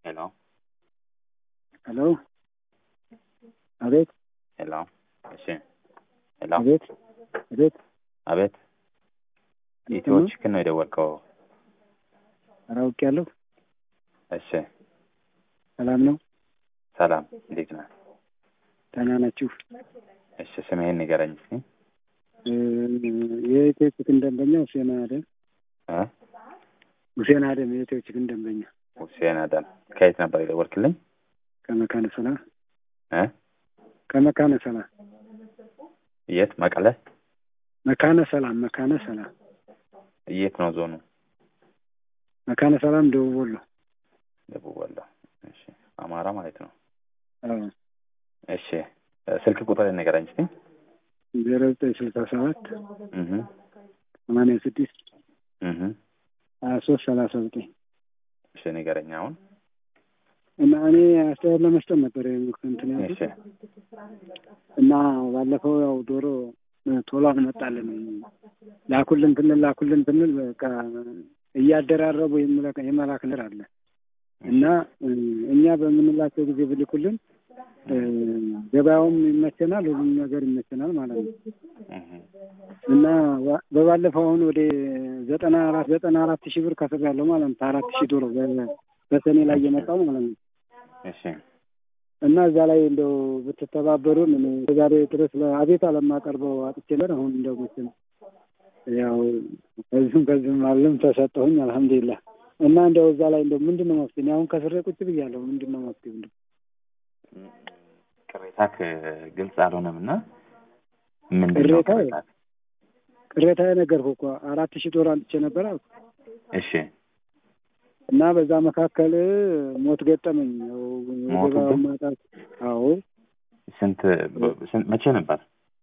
ሄሎ ሄሎ አቤት ሄሎ እሺ ሄሎ አቤት አቤት አቤት ኢትዮ ቺክን ነው የደወልከው? ኧረ አውቄያለሁ። እሺ ሰላም ነው? ሰላም እንዴት ነህ? ደህና ናችሁ? እሺ ስምህን ንገረኝ እስኪ። የኢትዮ ቺክን ደንበኛ ሁሴን አደም እ ሁሴን አደም የኢትዮ ቺክን ደንበኛ ሁሴን አደም ከየት ነበር የደወልክልኝ? ከመካነ ሰላም እ ከመካነ ሰላም የት መቀለ? መካነ ሰላም መካነ ሰላም የት ነው ዞኑ? መካነ ሰላም ደቡብ ወሎ። ደቡብ ወሎ። እሺ አማራ ማለት ነው። አዎ እሺ ስልክ ቁጥር ንገረኝ እስኪ። ዜሮ ዘጠኝ ስልሳ ሰባት እህ ሰማንያ ስድስት እህ ሀያ ሶስት ሰላሳ ዘጠኝ እሺ ንገረኝ አሁን። እና እኔ አስተያየት ለመስጠት ነበር እንትን እሺ ያልኩት እና ባለፈው ያው ዶሮ ቶሎ አልመጣልን ላኩልን ብንል ላኩልን ብንል በቃ እያደራረቡ የመላክ የመላክ ነገር አለ እና እኛ በምንላቸው ጊዜ ብልኩልን ገበያውም ይመቸናል፣ ሁሉም ነገር ይመቸናል ማለት ነው እህ እና ባ- በባለፈው አሁን ወደ ዘጠና አራት ዘጠና አራት ሺህ ብር ከፍሬያለሁ ማለት ነው አራት ሺህ ዶሮ በ- በሰኔ ላይ የመጣው ማለት ነው እሺ እና እዛ ላይ እንደው ብትተባበሩን እኔ ዛሬ ድረስ ለአቤት አለማቀርበው አጥቼለን አሁን እንደው መቼም ያው ከዚህም ከዚህም አለም ተሰጠሁኝ አልሐምዱሊላህ። እና እንደው እዛ ላይ እንደው ምንድን ነው መፍትሄ? እኔ አሁን ከስሬ ቁጭ ብያለሁ። ምንድን ነው መፍትሄ? እንደው ቅሬታክ ግልጽ አልሆነም እና ምንድን ነው ቅሬታ? ቅሬታክ? ቅሬታ የነገርኩህ እኮ አራት ሺህ ዶሮ አንጥቼ ነበር አልኩ እሺ እና በዛ መካከል ሞት ገጠመኝ። ያው ሞቱብህ? የገበያውን ማጣት። አዎ ስንት በ- ስንት መቼ ነበር?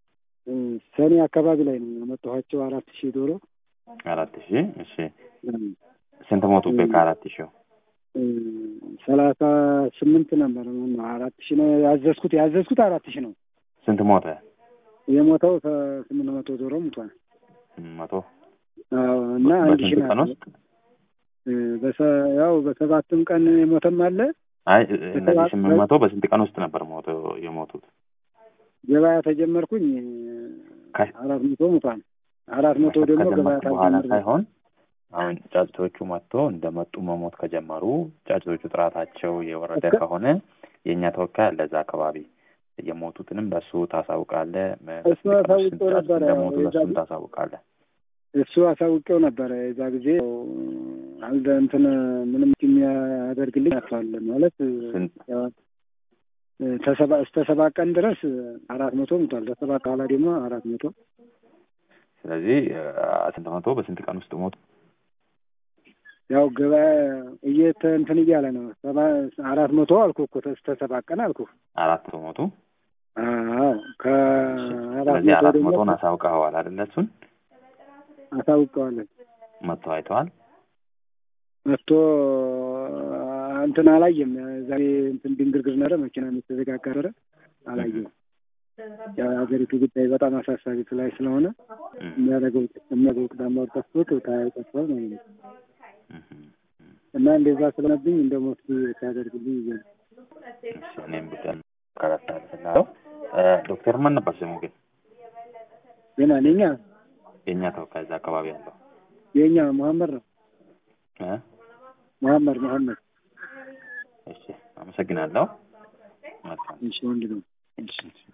ሰኔ አካባቢ ላይ ነው ያመጣኋቸው አራት ሺህ ዶሮ አራት ሺህ እሺ ስንት ሞቱብህ ከአራት ሺው? ሰላሳ ስምንት ነበር ነው አራት ሺህ ነው ያዘዝኩት ያዘዝኩት አራት ሺህ ነው ስንት ሞተ? የሞተው ስምንት መቶ ዶሮ ሙቷል። መቶ አዎ እና አንድ ሺህ በስንት ቀን ነው ውስጥ? በሰ- ያው በሰባትም ቀን የሞተም አለ። አይ እነዚህ ስምንት መቶ በስንት ቀን ውስጥ ነበር ሞቶ የሞቱት? ገበያ ተጀመርኩኝ ከ- አራት መቶ ሙቷል። አራት መቶ ደግሞ ገበያ ከጀመርክ በኋላ ታልጀመር ሳይሆን አሁን ጫጭቶቹ መጥቶ እንደመጡ መሞት ከጀመሩ ጫጭቶቹ ጥራታቸው የወረደ እስከ- ከሆነ የእኛ ተወካይ አለ እዛ አካባቢ የሞቱትንም ለእሱ ታሳውቃለህ። መ- እሱ በስንት ቀን ውስጥ አሳውቄው ስንት ጫጩት ነበረ። እንደሞቱ የዛ ለእሱም ጊዜ- ታሳውቃለህ። እሱ አሳውቄው ነበረ የዛ ጊዜ አልደ እንትን ምንም የሚያደርግልኝ አቷል ማለት ስንት ያው ተሰባ እስከ ሰባት ቀን ድረስ አራት መቶ ሙቷል። ከሰባት በኋላ ደግሞ አራት መቶ ስለዚህ አ- ስንት መቶ በስንት ቀን ውስጥ ሞቱ? ያው ገበያ እየተ እንትን እያለ ነው። ሰባ አራት መቶ አልኩ እኮ እስከ ሰባት ቀን አልኩ። አራት መቶ ሞቱ። አዎ ከአራት ስለዚህ መቶ አራት ደግሞ መቶን አሳውቀኸዋል አይደለ? እሱን አሳውቀዋለን። መጥቶ አይተዋል። መጥቶ እንትን አላየም። ዛሬ እንትን ድንግርግር ነረ መኪና የተዘጋገረ አላየም። ያው የሀገሪቱ ጉዳይ በጣም አሳሳቢ ላይ ስለሆነ እም፣ የሚያደርገው የሚያደርገው ቅዳማ ጠፍቶት ታያጠፋል ማለት ነው። እም፣ እም። እና እንደዛ ስለሆነብኝ እንደ መፍትሄ ሲያደርግልኝ ይዘ እሺ፣ እኔም ጉዳይ ከረሳልፍላለሁ። ዶክተር ማን ነበር ስሙ ግን? ግን እኔኛ የእኛ ተወካይ እዛ አካባቢ ያለው የኛ መሐመድ ነው እ? መሐመድ መሐመድ እሺ፣ አመሰግናለሁ። መልካም እሺ ወንድ ነው። እሺ።